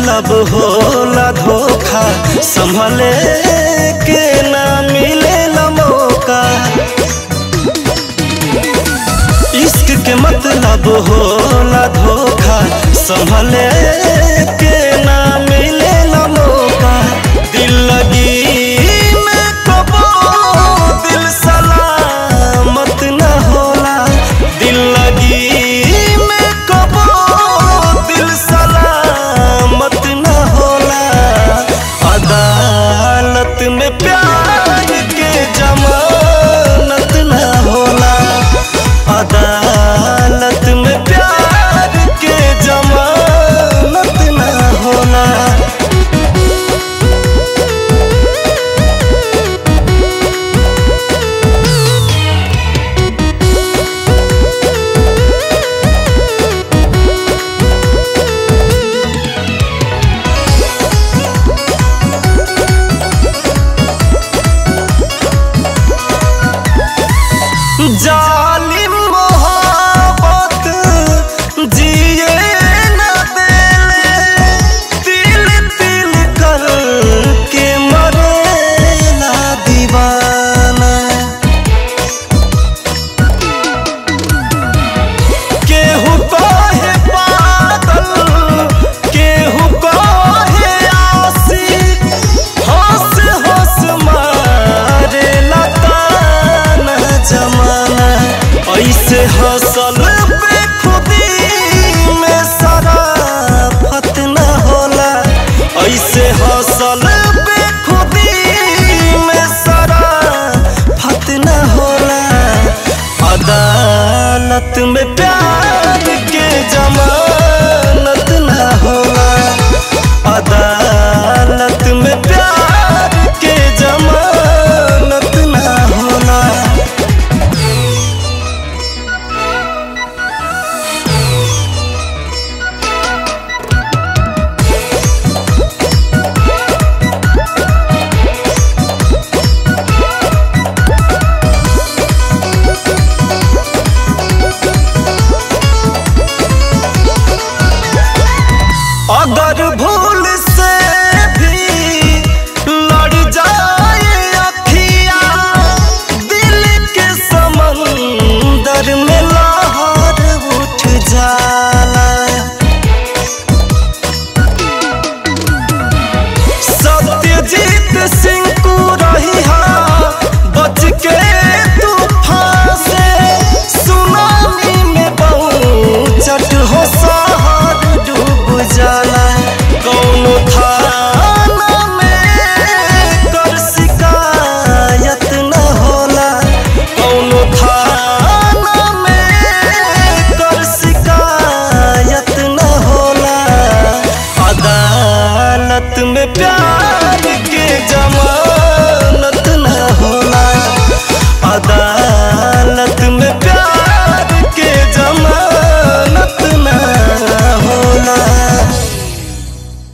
मतलब होला धोखा संभले के ना मिले मौका इश्क के मतलब होला धोखा संभले के ना मिले मौका दिल लगी में कबो दिल सलामत न होला दिल लगी में कबो दिल सलामत न होला अदालत में प्यार के जमानत न होला अदालत में प्यार के जमानत न होला जालिम मोहब्बत जिए न देले तिल तिल कर के मरेला दीवाना केहू कहे पागल केहू कहे आशिक हंस हंस मारे लताना जमाना ऐसे हंसल पे खुदी में शराफत न होला ऐसे हंसल पे खुदी में शराफत न होला अदालत में प्यार के जमानत न होला अदालत में प्यार के जमानत न होला अगर भूल से भी लड़ जाए अखिया दिल के समंदर में लहर उठ जाला सत्यजीत सिंह को रही बच के तूफान से सुनामी में चट हो शहर डूब जाला कौनो थाना में कर शिकायत न होला कौनो थाना में कर शिकायत न होला अदालत में प्यार के जमा